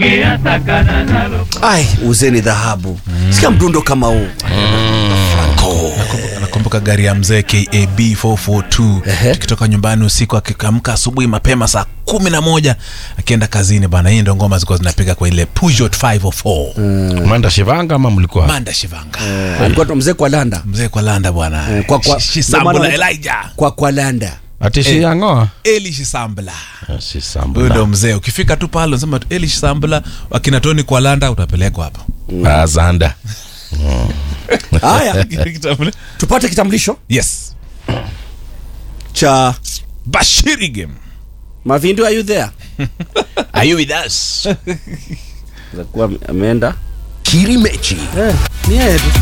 ai uzeni dhahabu sikia mdundo kama huu nakumbuka gari ya mzee kab 442 Ehe. tukitoka nyumbani usiku akiamka asubuhi mapema saa kumi na moja akienda kazini bana hii ndo ngoma zilikuwa zinapiga kwa ile Peugeot 504 Manda Shivanga ama mlikuwa manda shivanga alikuwa tu mzee kwa landa mzee kwa landa bwana Eh, kwa- kwa- Shi- Shisambula ndio maana- Elijah kwa kwa landa ati Shiyangoa? eli shisambula Ah, si huyo Sambula. ndo mzee ukifika tu pale unasema tu eli shisambula wakina toni kwa landa utapelekwa hapo Ah, Zanda. haya tupate kitambulisho yes cha bashiri game mavindu are you there are you with us kuwa ameenda Kirimechi. eh, ni yeye tu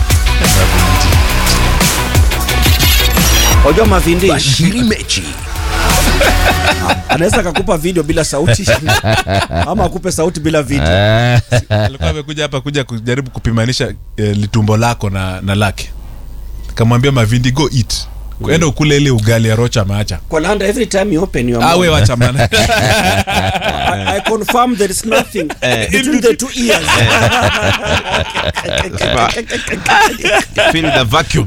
wajua mavindi Kirimechi. anaweza akakupa video bila sauti ama akupe sauti bila video Eh, alikuwa amekuja hapa kuja kujaribu kupimanisha eh, litumbo lako na, na lake kamwambia mavindi go eat enda ukule ile ugali ya rocha ameacha kwa landa every time you open your awe mouth wacha mana I, I confirm there is nothing between the two ears Fill the vacuum.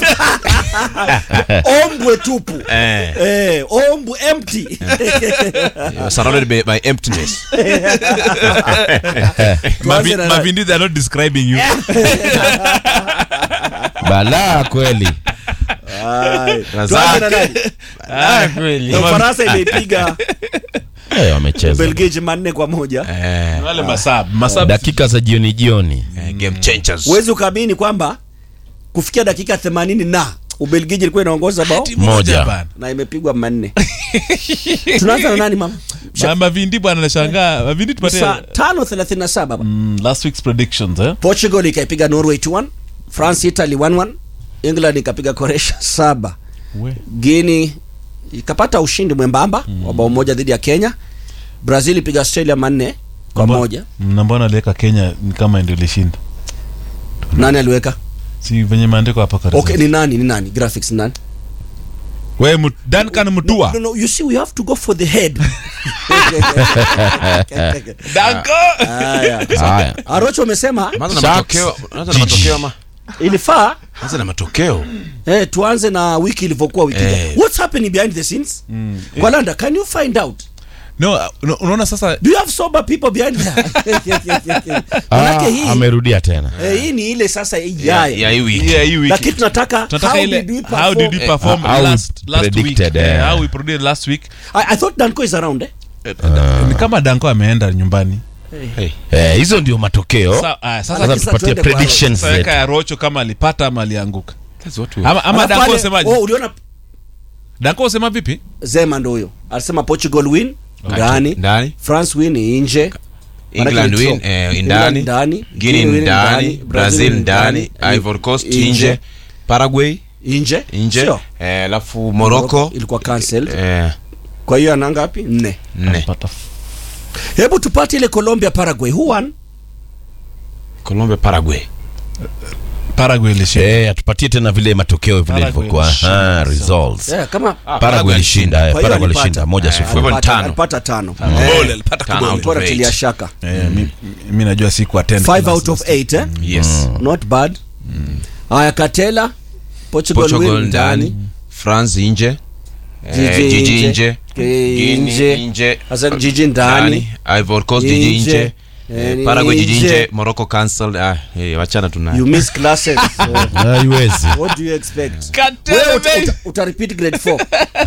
ombwe tupu Eh, eh, ombwe empty you're surrounded by, by emptiness. Tuanze na- mavindi they are not describing you balaa kweli Ai, Razak. tuanze na nani? Ah, kweli. Na Ufaransa imeipiga Eh, wamecheza Belgiji manne kwa moja Eh, wale masab masab dakika za jioni jioni eh, game changers. huwezi ukaamini kwamba kufikia dakika 80 na ubelgiji ilikuwa inaongoza bao Timu moja Moja. bana. na imepigwa manne tunaanza na nani mama Ma- mavindi bwana nashangaa mavindi tupatie saa tano thelathini na saba mm, last week's predictions eh portugal ikaipiga norway 2-1 france italy 1-1 england ikapiga croatia saba We. guini ikapata ushindi mwembamba wa bao moja dhidi ya kenya brazil ipiga australia manne kwa Mbona- moja na mbona aliweka kenya ni kama ndio ilishinda nani aliweka si venye maandiko hapa karibu okay ni nani ni nani graphics ni nani we Mut- duncan mutua no, no, you see we have to go for the head danko haya haya arocho umesema Anza na Sharks. matokeo, anza na matokeo ama? ilifaa Anza na matokeo. eh, tuanze na wiki ilivyokuwa wiki Eh. jana. what's happening behind the scenes kwa landa can you find out no uh, no, unaona sasa do you have sober people behind there Ah, manake hii amerudia tena eh, hii ni ile sasa Ya ijayo ya hii wiki. yeah, hii wiki lakini tunataka tunataka how ile did we how did we perform? perform how we last, last week predicted, eh, eh. how we predicted last week I, i thought danco is around eh? ni kama danko ameenda nyumbani Hey. Eh, hizo ndio matokeo Sa- ah, sasa sasa Sasa tupatie tuende kwa predictions sasa weka zetu ya rocho kama alipata ama alianguka That's what we ama, ama Alafu danko pale- usemaje oh, uliona danko usema vipi zema ndo huyo alisema portugal win ndani Ndani. france win nje England Manake ni win draw. eh, England ndani. ndani Guinea Guinea win ndani. Brazil ndani. Ivory Coast nje. Paraguay nje nje. Sio? Eh, alafu Morocco ilikuwa cancelled eh, kwa hiyo ana ngapi nne nne. Pata- hebu tupate ile colombia paraguay who won Colombia Paraguay. paraguay ilishinda eh atupatie tena vile matokeo vile Paraguay ilivyokuwa ilishinda. ah, results yeah, kama Paraguay ilishinda eh, Kwa hiyo Paraguay alipata. ilishinda moja Eh, sifuri alipata- alipata- tano. alipata tano Goli, alipata Tano kigoli. out of bora eight. tilia shaka Eh, mi- mi najua siku attend 5 out of 8 eh? Yes. not bad haya katela portugal, Portugal win ndani. France nje. Eh, Jiji Jiji nje. nje. Eh, Guinea nje. nje. Sasa jiji ndani Ivory Coast jiji Nje. nje. Eh, Eh, Paraguay jiji nje. nje. Morocco cancelled. Ah, eh, wachana tuna. you miss classes so haiwezi what do you expect Katela, wewe uta, baby. uta, uta repeat grade 4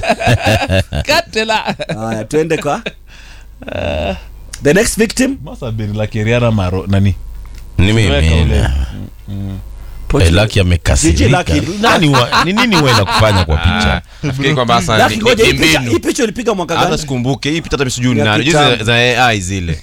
Katela. haya twende kwa the next victim Must have been like Rihanna Maro nani ni mimi Weka ule. eh, Portugal. laki Jiji amekasirika Lucky. nani wa- ni nini wewe kufanya kwa picha Nafikiri kwamba sasa Lucky, ni- ngoja, ni hii picha- mbinu. hii picha ulipiga mwaka hata gani sikumbuke hii picha hata sijui ni Ya nani kitambo. Juzi za AI zile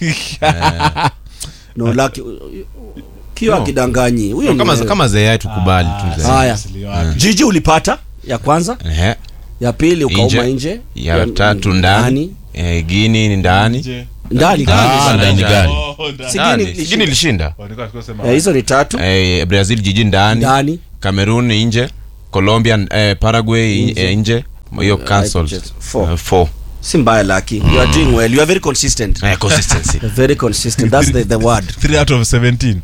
no laki kiwa No. kidanganyi huyo ni kama wewe. kama za AI tukubali tu za haya jiji ulipata ya kwanza Ehe. ya pili ukauma Nje. nje ya tatu ndani eh, Guinea ni ndani ndani Ah, Ndani. ndani gani Si Ndani. Guinea Si Guinea ilishinda Eh, hizo ni tatu eh, Brazil jiji ndani ndani Cameroon nje Colombia eh, Paraguay Nje. nje, eh, nje hiyo cancelled Four. Eh, four si mbaya laki you are doing well you are very consistent Eh, consistency You're very consistent that's the, the word 3 out of 17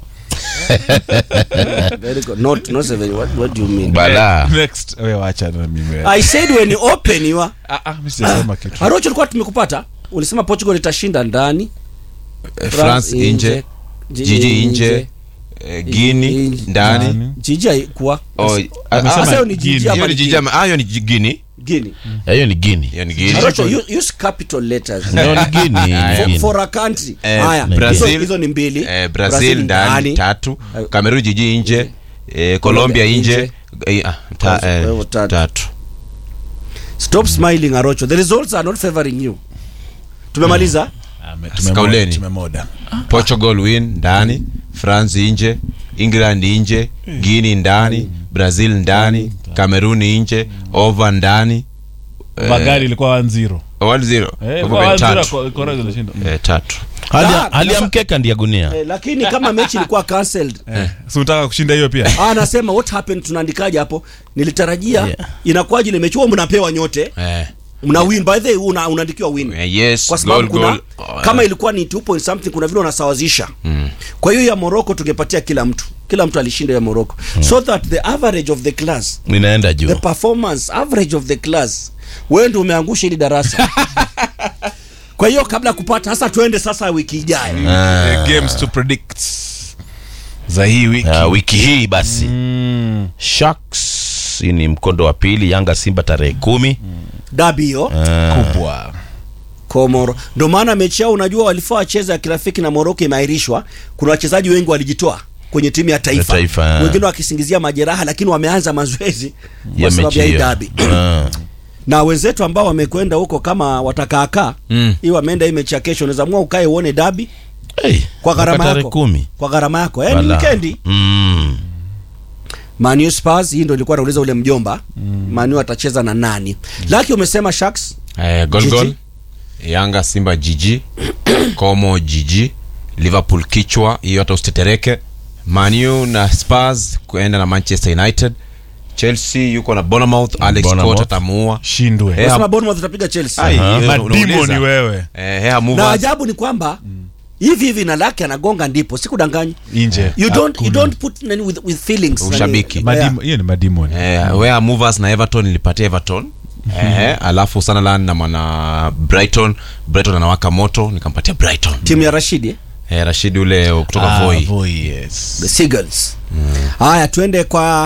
very good not not seven what, what do you mean Balaa. next we wacha na mimi wewe. i said when you open you are ah ah mimi sijasema kitu Arocho tulikuwa tumekupata ulisema Portugal itashinda ndani Eh, france nje jiji nje eh, guini Nje. ndani Ndani. jiji haikuwa Oh, ah, Amesema ah, Sasa hiyo ni jiji Guinea. ama hiyo ni ni jiji Guinea? ama- ah, hiyo ni ji- guini Guinea hiyo ni gini hiyo ni guini Arocho use, use capital letters no ni gini for, Guinea. for a country Eh, haya Brazil- hizo- hizo ni mbili eh, brazil ndani tatu cameroon jiji nje eh, colombia nje eh, ah, ta- Kwa- eh, kwa hivyo tatu. tatu stop smiling Arocho the results are not favoring you tumemaliza Ame- Skauleni. tumemoda- tumemoda portugal win ndani france nje england nje guini ndani brazil ndani cameroon nje over ndani magari ilikuwa 1-0 1 0 eh Kwa kwa hivyo 1-0 tatu. kwa- Korea zilishinda Eh, tatu hali Ah, hali ya sasa- mkeka ndiye gunia eh, lakini kama mechi ilikuwa cancelled eh si unataka kushinda hiyo pia Ah, anasema what happened tunaandikaje hapo nilitarajia Yeah. inakuwaje ile mechi huwa mnapewa nyote eh, mna win by the way una, unaandikiwa win eh, yes kwa sababu goal, kuna goal. Oh, kama eh. ilikuwa ni 2 point something kuna vile unasawazisha mm. kwa hiyo ya Morocco tungepatia kila mtu kila mtu alishinda ya Morocco mm. so that the average of the class ninaenda juu the performance average of the class wewe ndio umeangusha hili darasa kwa hiyo kabla ya kupata sasa tuende sasa wiki ijayo The games to predict za hii wiki Ah, wiki hii basi Sharks hii ni mkondo wa pili Yanga Simba tarehe kumi dabi hiyo kubwa Komoro. Ndio maana mechi yao unajua walifaa wacheza ya kirafiki na Morocco imeahirishwa. Kuna wachezaji wengi walijitoa kwenye timu ya taifa, Ya taifa, ah. wengine wakisingizia majeraha, lakini wameanza mazoezi ya kwa sababu mechi ya hii hiyo dabi. Ah. na wenzetu ambao wamekwenda huko kama watakaakaa Mm. hii wameenda hii mechi ya kesho, unaweza amua ukae uone dabi Hey, kwa gharama mpaka tarehe yako, kumi kwa gharama yako eh, ni Wala. wikendi. Mm. Man U Spurs, hii ndio ilikuwa nauliza ule mjomba Man U atacheza na nani? Laki umesema Sharks Eh, gol Jiji. gol yanga simba jiji como jiji liverpool kichwa hiyo hata usitetereke manu na spurs kuenda na manchester united chelsea yuko na bonamouth alex Bournemouth. Scott atamuua shindwe Eh, unasema Bournemouth itapiga Chelsea. Ai, Aha. hiyo madimo unauliza. ni wewe Eh, Hea na Movers. ajabu ni kwamba hivi hivi na Laki anagonga ndipo, sikudanganyi. nje you don't you Hakuna. don't put nani with, with feelings Ushabiki. Nani- yeah. Madimo- hiyo ni madimoni Eh, where movers na everton nilipatia everton eh, alafu Sunderland na mwana brighton brighton anawaka moto nikampatia brighton timu ya Rashidi eh? eh, rashidi ule kutoka Ah, voi Voi, yes. the Seagulls haya tuende kwa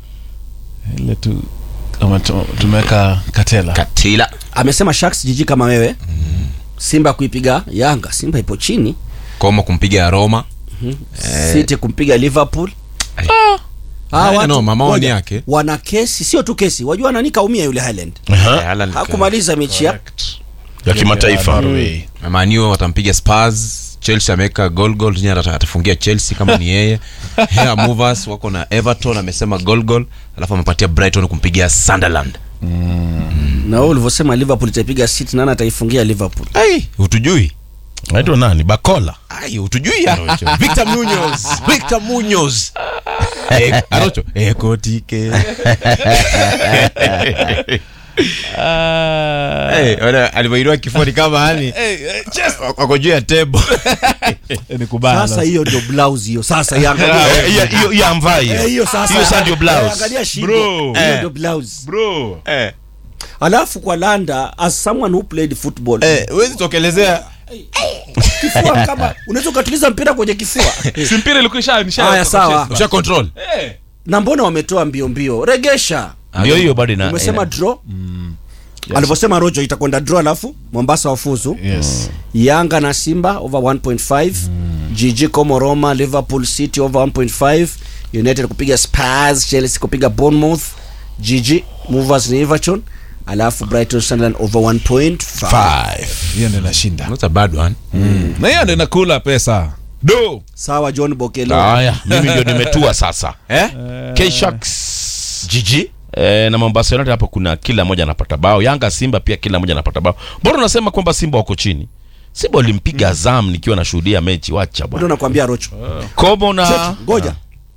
ile tu kama tu- tumeweka katela katila amesema Sharks jiji kama wewe Simba kuipiga Yanga Simba ipo chini koma kumpiga roma City kumpiga Liverpool Ai. Ah, Haya, watu- no, maoni ngoja. yake. wana kesi sio tu kesi wajua nani kaumia yule Highland Eh, Haaland- hakumaliza mechi ya ya kimataifa Norway. Manu watampiga Spurs Chelsea ameweka goal goal tena ata- atafungia Chelsea kama ni yeye Hea Movers wako na Everton amesema goal goal alafu amepatia Brighton kumpigia Sunderland na wewe ulivyosema Liverpool itaipiga City nani ataifungia Liverpool ai utujui naitwa nani bakola ai utujui ya Victor Munoz Victor Munoz eh Arocho eh kotike eh wala alivyoinua kifua ni kama hani wako juu ya table Eh, ni kubaya sasa hiyo ndio blouse hiyo sasa iangalia Eh, hiyo- hiyo hiyo amvai Eh, hiyo sasa hiyo sasa ndio blouse Eh, angalia shingo Bro. hiyo Eh. ndio blouse bro eh alafu kwa Landa as someone who played football eh huwezi tokelezea kifua kama unaweza ukatuliza mpira kwenye kifua si mpira ilikuwa isha nisha Haya, sawa. usha control Eh. na mbona wametoa mbio mbio regesha ndio hiyo bado ina umesema ina- draw alivyosema rojo itakwenda draw alafu mombasa wafuzu yes yanga na simba over 1.5 gg como roma liverpool city over 1.5 united kupiga spurs chelsea kupiga bournemouth gg movers ni everton alafu brighton sunderland over 1.5 five hiyo ndio inashinda not a bad one na hiyo ndio inakula pesa do sawa john bokelo haya mimi ndio nimetua sasa eh K-Sharks GG Eh, na Mombasa United hapo kuna kila mmoja anapata bao. Yanga Simba pia kila mmoja anapata bao. Bora unasema kwamba Simba wako chini. Simba walimpiga Azam nikiwa nashuhudia mechi, wacha ndio bwana. nakwambia rocho Kobo na Cheki, ngoja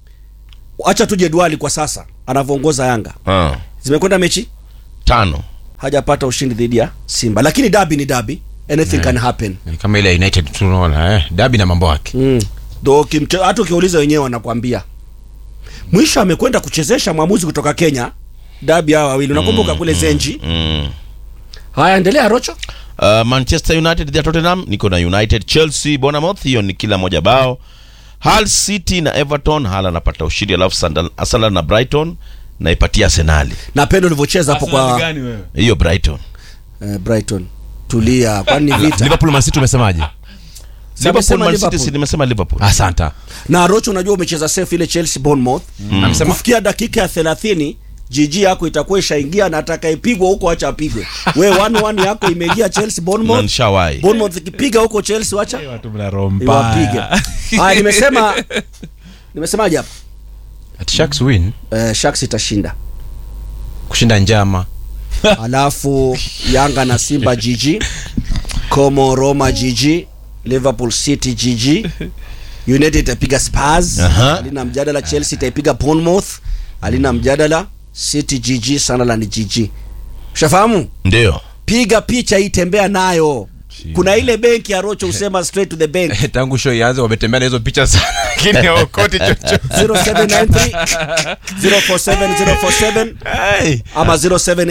acha tu jedwali kwa sasa anavyoongoza yanga Ah, zimekwenda mechi tano. hajapata ushindi dhidi ya simba lakini dabi ni dabi anything can happen Ni kama ile united tunaona eh, dabi na mambo yake mm. Though kimche- hata ukiuliza wenyewe wanakwambia mwisho amekwenda kuchezesha mwamuzi kutoka kenya dabi hawa wawili unakumbuka kule zenji mm. haya endelea rocho uh, manchester united dhidi ya tottenham niko na united chelsea bournemouth hiyo ni kila moja bao Hull city na everton hal anapata ushindi alafu Sandal- arsenal na brighton naipatia arsenali na pendo ulivyocheza hapo Arsenal kwa gani wewe? hiyo brighton eh, brighton tulia kwani ni vita liverpool man city umesemaje liverpool man city Liverpool. si nimesema liverpool asanta na rocho unajua umecheza safe ile chelsea bournemouth amesema kufikia dakika ya thelathini jiji yako itakuwa ishaingia na atakayepigwa huko acha apigwe we one one yako imeingia chelsea na bournemouth nishawai bournemouth ikipiga huko chelsea wacha watu mna roho iwapige mbaya haya nimesema nimesemaje hapa At Sharks win eh, sharks itashinda kushinda njama alafu yanga na simba jiji como roma jiji liverpool city jiji united itapiga spurs Aha. alina mjadala chelsea itaipiga bournemouth alina mjadala city jiji sunderland jiji ushafahamu ndio piga picha hii tembea nayo kuna ile benki ya rocho usema straight to the bank tangu show ianze wametembea na hizo picha sana lakini haokoti chochote 0793 047 047 ama 07